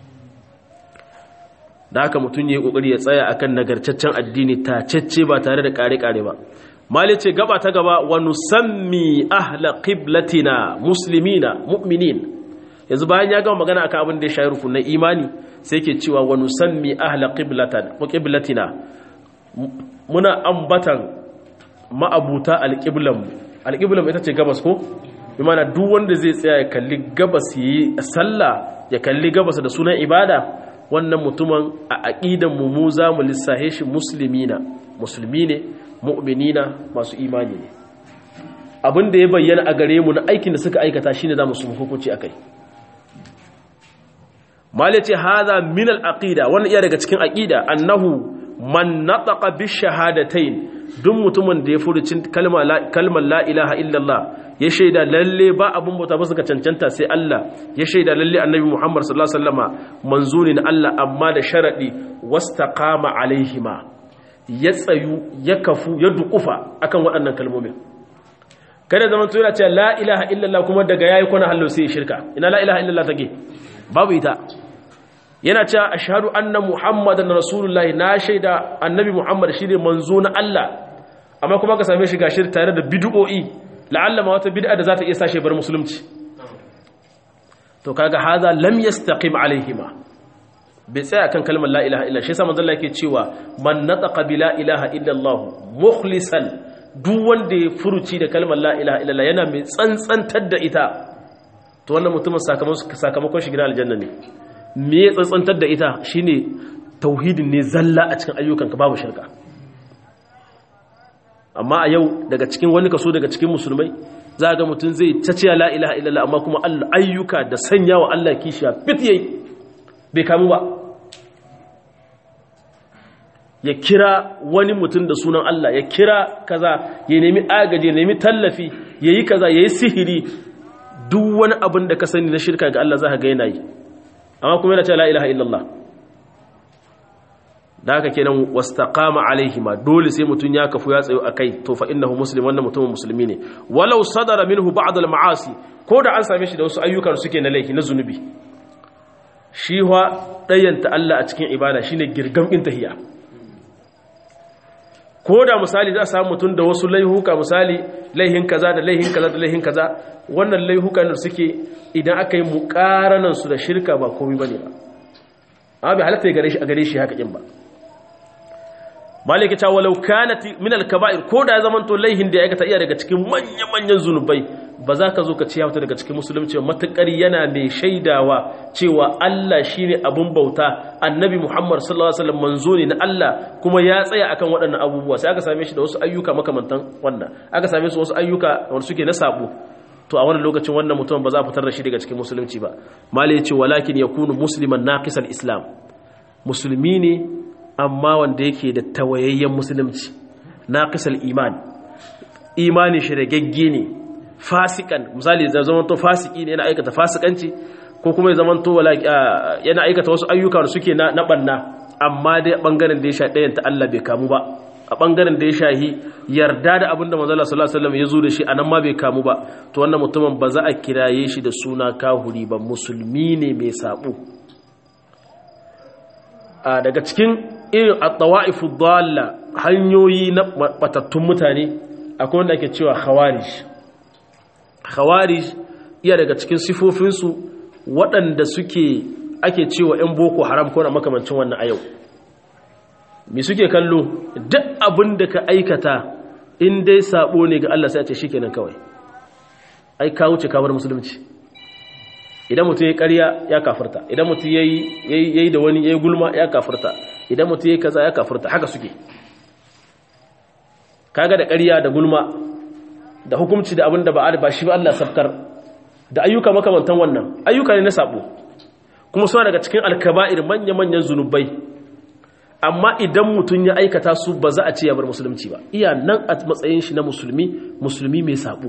da haka mutum yayi kokari ya tsaya akan nagartaccen addini tacecce ba tare da kare-kare ba mali ce gaba ta gaba wa nusammi ahla qiblatina muslimina mu'minin yanzu bayan ya gama magana akan abin da ya shayi rukun na imani sai ke cewa wa nusammi ahla qiblatan wa qiblatina muna ambatan ma'abuta alqiblam alqiblam ita ce gabas ko bi mana duk wanda zai tsaya ya kalli gabas yi sallah ya kalli gabas da sunan ibada wannan mutumin a aqidan mu mu za mu lissahe shi muslimina musulmi ne mu'minina masu imani ne abin da ya bayyana a gare mu na aikin da suka aikata shine zamu su hukunci akai mal yace hadha min al aqida wannan iya daga cikin aqida annahu man nataqa bi shahadatayn duk mutumin da ya furucin kalma kalmar la ilaha illallah ya shaida lalle ba abun bauta ba suka cancanta sai Allah ya shaida lalle annabi Muhammad sallallahu alaihi wasallama manzo ne na Allah amma da sharadi wastaqama alaihima ya tsayu ya kafu ya dukufa akan waɗannan kalmomin kada zaman to yana cewa la ilaha illallah kuma daga yayi kwana hallo sai shirka ina la ilaha illallah take babu ita yana cewa ashhadu anna muhammadan rasulullah na shaida annabi muhammad shine manzo na Allah amma kuma ka same shi gashi tare da bid'o'i la'alla ma wata bid'a da za ta iya sashe bar musulunci to kaga haza lam yastaqim alaihima bai tsaya kan kalmar la ilaha illa shi yasa manzo Allah yake cewa man nataqa bi la ilaha illa Allah mukhlisan duk wanda ya furuci da kalmar la ilaha illa Allah yana mai tsantsantar da ita to wannan mutumin sakamakon sakamakon shi gidan aljanna ne me ya tsantsantar da ita shine tauhidin ne zalla a cikin ayyukanka babu shirka amma a yau daga cikin wani kaso daga cikin musulmai za ga mutum zai taciya la ilaha illallah amma kuma ayyuka da sanya wa Allah kishiya fit yayi bai kamu ba ya kira wani mutum da sunan Allah ya kira kaza ya nemi agaji ya nemi tallafi ya yi kaza ya yi sihiri duk wani abin da ka sani na shirka ga Allah za ka ga yana yi amma kuma yana ce la ilaha illallah da haka kenan wastaqama alaihima dole sai mutun ya kafu ya tsayo akai to fa innahu muslim wannan mutumin musulmi ne walau sadara minhu ba'd al ma'asi ko da an same shi da wasu ayyukan suke na laifi na zunubi shi wa dayanta Allah a cikin ibada shine girgam din tahiya ko da misali za a samu mutun da wasu laihuka misali laihin kaza da laihin kaza da laihin kaza wannan laihukan da suke idan aka yi muqaranan su da shirka ba komai bane ba amma bai halatta gare shi a gare shi haka kin ba maliki ta walau kanat min al-kaba'ir ko da zaman to laihin da ya aikata iya daga cikin manyan manyan zunubai ba za ka zo ka ciya daga cikin musulunci matakar yana mai shaidawa cewa Allah shine abun bauta annabi Muhammad sallallahu alaihi wasallam manzo ne na Allah kuma ya tsaya akan waɗannan abubuwa sai aka same shi da wasu ayyuka makamantan wannan aka same su wasu ayyuka wanda suke na sabo to a wannan lokacin wannan mutum ba za a fitar da shi daga cikin musulunci ba malai ya ce walakin yakunu musliman naqisal islam musulmi ne amma wanda yake da tawayayyen musulunci na kasar iman imani shi da gagge ne fasikan misali da zaman to fasiki ne yana aikata fasikanci ko kuma ya zaman to yana aikata wasu ayyuka da suke na banna amma dai bangaren da ya sha ɗayan ta Allah bai kamu ba a bangaren da ya shahi yarda da abinda manzo Allah sallallahu alaihi wasallam ya zo da shi anan ma bai kamu ba to wannan mutumin ba za a kiraye shi da suna kahuri ba musulmi ne mai sabo daga cikin irin at-tawa'ifu dalla hanyoyi na batattun mutane akwai wanda ake cewa khawarij khawarij iya daga cikin sifofinsu waɗanda suke ake cewa 'yan boko haram ko na makamancin wannan a yau me suke kallo duk abin da ka aikata in dai sabo ne ga Allah sai a ce shikenan kawai ai ka wuce ka bar musulunci idan mutum ya ƙarya ya kafirta idan mutum ya yi da wani ya yi gulma ya kafirta idan mutum ya yi kaza ya kafirta haka suke kaga da ƙarya da gulma da hukumci da abin da ba ba shi ba Allah sabkar da ayyuka makamantan wannan ayyuka ne na sabo kuma suna daga cikin alkaba'ir manya-manyan zunubai amma idan mutum ya aikata su ba za a ce ya bar musulunci ba iya nan a matsayin shi na musulmi musulmi mai sabo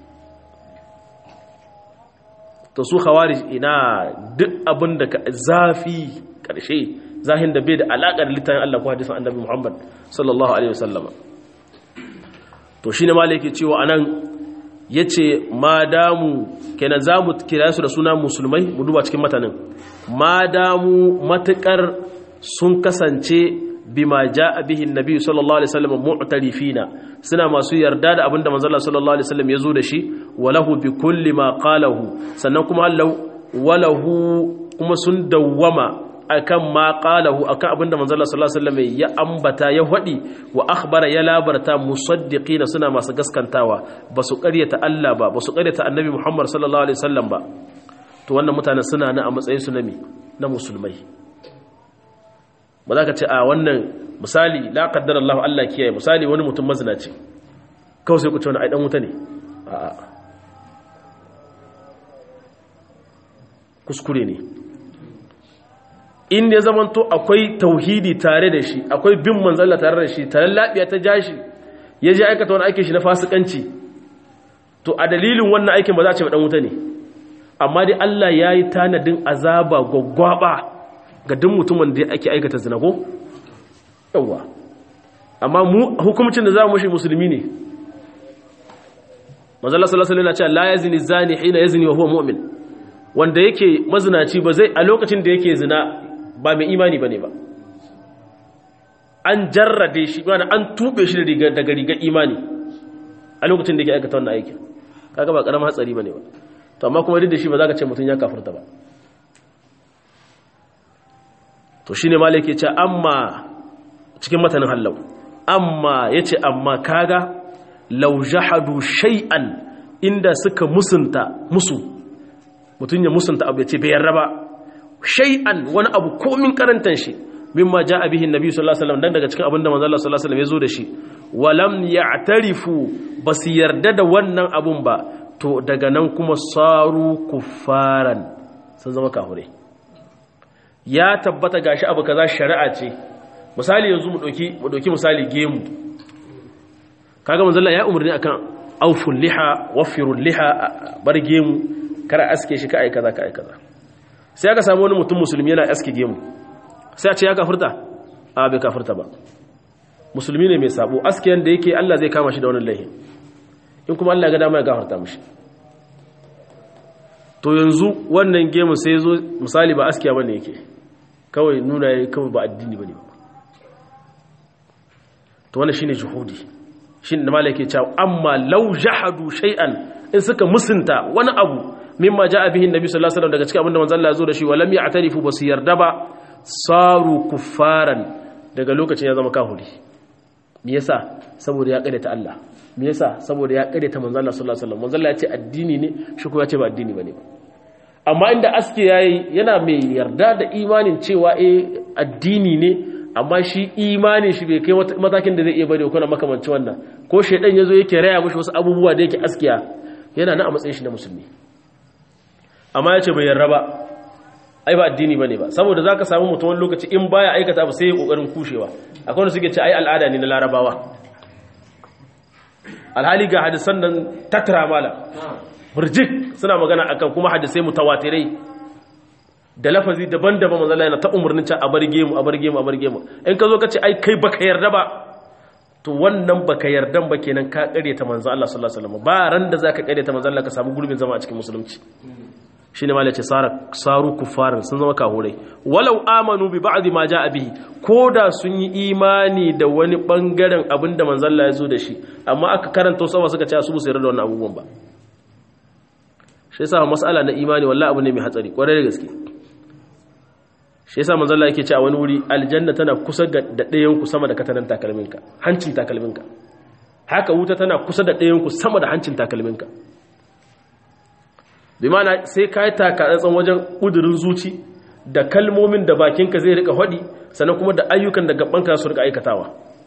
to su khawarij ina duk abin da ka zafi karshe zahin da bai da alaƙar littafin Allah ko hadisin Annabi Muhammad sallallahu alaihi wasallama to shine malai yake cewa anan yace madamu kenan zamu kira su da suna musulmai mu duba cikin matanin madamu matakar sun kasance bima jaa bihi annabi sallallahu alaihi wasallam mu'tarifina suna masu yarda da abinda manzo Allah sallallahu alaihi wasallam yazo da shi walahu bi kulli ma qalahu sannan kuma Allah walahu kuma sun dawwama akan ma qalahu akan abinda manzo Allah sallallahu alaihi wasallam ya ambata ya hadi wa akhbara ya labarta musaddiqina suna masu gaskantawa basu ƙaryata Allah ba basu ƙaryata annabi Muhammad sallallahu alaihi wasallam ba to wannan mutanen suna na a matsayin su na na musulmai ba za ka ce a wannan misali la kaddar Allah Allah kiyaye misali wani mutum mazinaci kawai sai ku ce wani aidan wuta ne a kuskure ne in ya zamanto akwai tauhidi tare da shi akwai bin manzalla tare da shi tare labiya ta jashi ya je aikata wani ake shi na fasikanci to a dalilin wannan aikin ba za a ce dan wuta ne amma dai Allah ya yi tanadin azaba gwaggwaba ga duk mutumin da ake aikata zina ko yawa amma mu hukumcin da za mu shi musulmi ne manzala sallallahu alaihi wasallam la yazni zani hina yazni wa huwa mu'min wanda yake mazinaci ba zai a lokacin da yake zina ba mai imani bane ba an jarrade shi mana an tube shi daga rigar imani a lokacin da yake aikata wannan aikin kaga ba karamin hatsari bane ba to amma kuma duk da shi ba za ka ce mutum ya kafirta ba to shine malai yake ce amma cikin matanin hallau amma yace amma kaga law jahadu shay'an inda suka musunta musu mutum ya musunta abu ya ce bai yarda ba shay'an wani abu komin karantan shi mimma ja'a bihi annabi sallallahu alaihi wasallam dan daga cikin abinda manzo Allah sallallahu alaihi wasallam ya zo da shi walam ya'tarifu basu yarda da wannan abun ba to daga nan kuma saru kuffaran sun zama kafirai ya tabbata gashi abu kaza shari'a ce misali yanzu mu dauki mu dauki misali gemu kaga manzo Allah ya umarni akan auful liha wafirul liha bar gemu kara aske shi ka ai kaza ka ai kaza sai aka samu wani mutum musulmi yana aske gemu sai a ce ya kafirta a bai kafirta ba musulmi ne mai sabo aske yanda yake Allah zai kama shi da wannan laihin in kuma Allah ya ga dama ya gafarta mishi to yanzu wannan gemu sai zo misali ba askiya bane yake kawai nuna yayi kawai ba addini bane ba to wannan shine juhudi shin da malaka cewa amma law jahadu shay'an in suka musunta wani abu mimma jaa bihi annabi sallallahu alaihi wasallam daga cikin abinda manzo Allah ya zo da shi walam ya'tarifu basu yarda ba saru kuffaran daga lokacin ya zama kafiri me yasa saboda ya kare ta Allah me yasa saboda ya kare ta manzo Allah sallallahu alaihi wasallam manzo Allah ya ce addini ne shi kuma ya ce ba addini bane ba amma inda aske yayi yana mai yarda da imanin cewa eh addini ne amma shi imanin shi bai kai matakin da zai iya bane kuna makamanci wannan ko shedan yazo yake raya mushi wasu abubuwa da yake askiya yana nan a matsayin shi na musulmi amma ya ce bai yarda ba ai ba addini bane ba saboda zaka samu mutum wani lokaci in baya aikata abu sai ya kokarin kushewa akwai wanda suke ce ai al'ada ne na larabawa alhali ga hadisan nan tattara mala burjik suna magana akan kuma hadisai mutawatirai da lafazi daban-daban manzo Allah yana ta umurnin ta a barge mu a barge mu a barge mu in ka zo ka ce ai kai baka yarda ba to wannan baka yardan ba kenan ka kare ta manzo Allah sallallahu alaihi wasallam ba ran da zaka kare ta manzo Allah ka samu gurbin zama a cikin musulunci shine malai ce saru kufarin sun zama kahurai walau amanu bi ba'di ma ja'a bihi koda sun yi imani da wani bangaren abinda manzo Allah ya zo da shi amma aka karanta wasu suka ce su bu sayar da wannan abubuwan ba shi yasa mas'ala na imani wallahi abu ne mai hatsari kwarai da gaske shi yasa manzo Allah yake ce a wani wuri aljanna tana kusa da ɗayan ku sama da katanan takalminka hancin takalminka haka wuta tana kusa da ɗayan ku sama da hancin takalminka bi mana sai ka yi takatsantsan wajen ƙudurin zuci da kalmomin da bakinka zai rika haɗi sannan kuma da ayyukan da gabanka su rika aikatawa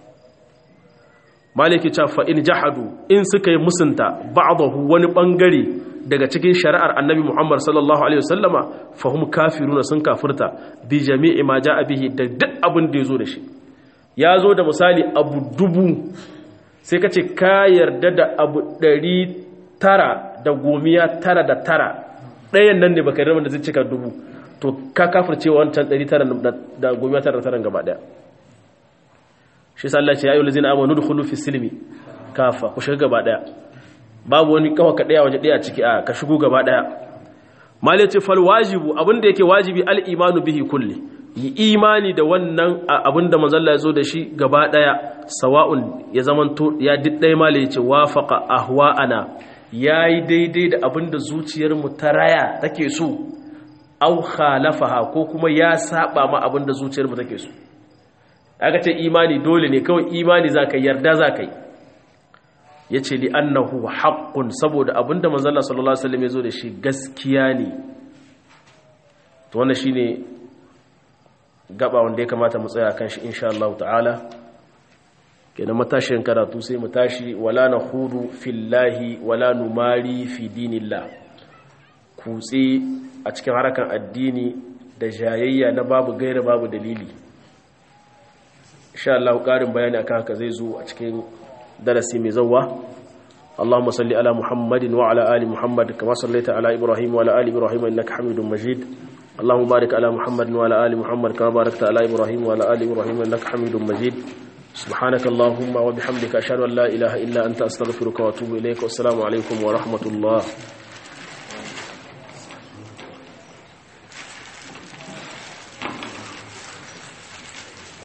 maliki ca in jahadu in suka yi musunta ba'dahu wani bangare daga cikin shari'ar annabi muhammad sallallahu alaihi wasallama fahim kafiruna sun kafirta bi jami'i ma ja'a bihi da duk abin da ya zo da shi ya zo da misali abu dubu sai ka ce ka yarda da abu ɗari tara da gomiya tara da tara ɗayan nan ne baka yi da zai cika dubu to ka kafirce wancan ɗari tara da gomiya tara da tara gaba ɗaya shi sa Allah ce ya yi walizina amonu da hulu fi silmi kafa ku shiga gaba ɗaya babu wani kawa ka ɗaya waje ɗaya ciki a ka shigo gaba ɗaya mali ce fal wajibu abin da yake wajibi al imanu bihi kulli yi imani da wannan abin da manzalla ya zo da shi gaba ɗaya sawa'un ya zamanto ya duk ɗaya mali ya ce wafaqa ahwa'ana ya yi daidai da abin da zuciyarmu ta raya take so au khalafaha ko kuma ya saba ma abin da zuciyarmu take so aka ce imani dole ne kawai imani za ka yarda za ka yi ya ce li annahu haƙƙun saboda abin da manzala sallallahu alaihi wasallam ya zo da shi gaskiya ne to wannan shine gaba wanda ya kamata mu tsaya kan shi insha Allah ta'ala kenan matashin karatu sai mu tashi wala na hudu fillahi wala numari fi dinillah kutse a cikin harakan addini da jayayya na babu gaira babu dalili insha Allah ƙarin bayani akan haka zai zo a cikin darasi mai zauwa اللهم صل على محمد وعلى ال محمد كما صليت على ابراهيم وعلى ال ابراهيم انك حميد مجيد اللهم بارك على محمد وعلى ال محمد كما باركت على ابراهيم وعلى ال ابراهيم انك حميد مجيد سبحانك اللهم وبحمدك اشهد ان لا اله الا انت استغفرك واتوب اليك والسلام عليكم ورحمه الله